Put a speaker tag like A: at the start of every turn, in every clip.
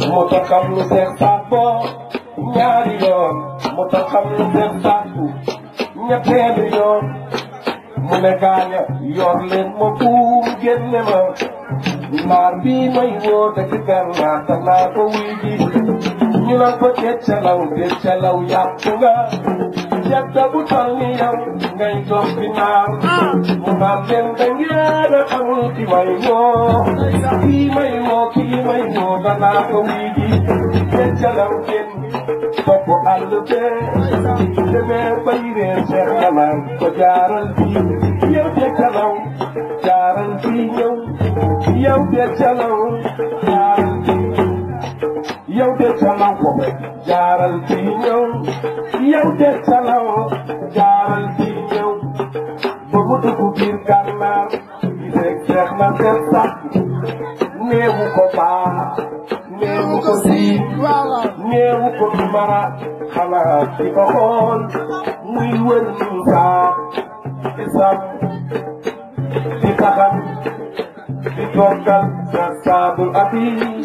A: mu taxam lu seex saat boo ñaari yoon mu taxam lu seex saat bu ñetteelu yoon mu ne gaaña yor leen ma buum génne ma naar bii may woote ci gànnaar te naa ko wuy ji ñu naan ko deccalaw deccalaw yàpp nga jadda bu tal ni yow ngay dox di naan mu naan leen da ngeen a xamul ki may woo kii may woo kii may woo danaa ko wuy ji deccalaw kenn topp àll bee demee bay réer seex kanaan ko jaaral fii yow deccalaw jaaral fii ñëw yow deccalaw jaaral fii yow de calaw ko jaaral fii ñëw yow de calaw jaaral fii ñëw ba mu dugg biir gànnaar gi rek seex na seen sax néewu ko baa néewu ko siin néewu ko mara xanaa di ko xool muy wër saa isam di taxam di toggal sa saabul abi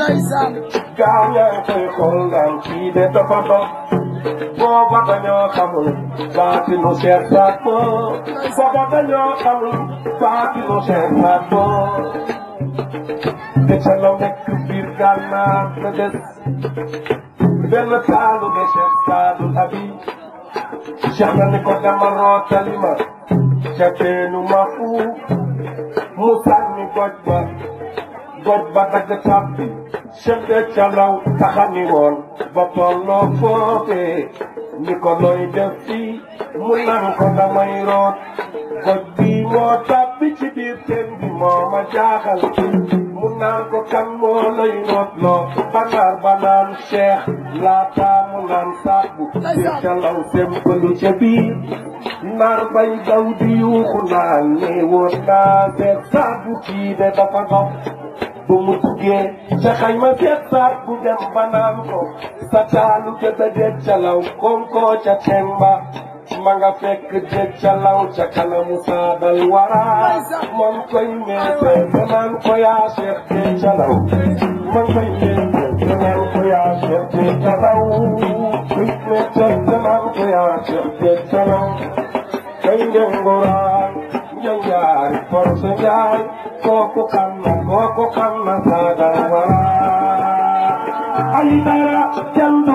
A: gaaw yaa ngi koy xool naan kii de dafa dox booba dañoo xamul baatinu Cheikh Saad Bou booba dañoo xamul baatinu Cheikh Saad Bou te ca la nekk biir gànnaar la des benn taalu de Cheikh Saadul Abi Cheikh na ni ko dama rootali ma ca teenu ma fu mu sànni goj ba goj ba dagg tàbbi chef de calaw taxani woon ba tolloo foofee ni ko looy def fii mu nan ko damay root goj bi moo tàbbi ci biir teen bi moo ma jaaxal mu naan ko kan moo lay root loo banaar banaan cheikh laata mu naan saabu de calaw sempalu ca biir naar bay daw di yuuxu naan ne woon naa seet saabu kii de dafa dox bu mu duggee ca xayma seet saat bu dem ba naan ko sa taalu ca da det ca law konkoo ca temba ma nga fekk det ca law ca kanamu saadal wara man koy meete te naan ko yaa seex det ca law man koy meete te naan ko yaa seex det ca law koy meete te naan ko yaa seex det ca law kay ndengoraan njanjaari force njaay kooku xam na kooku xam na saadal wara ay dara jàmb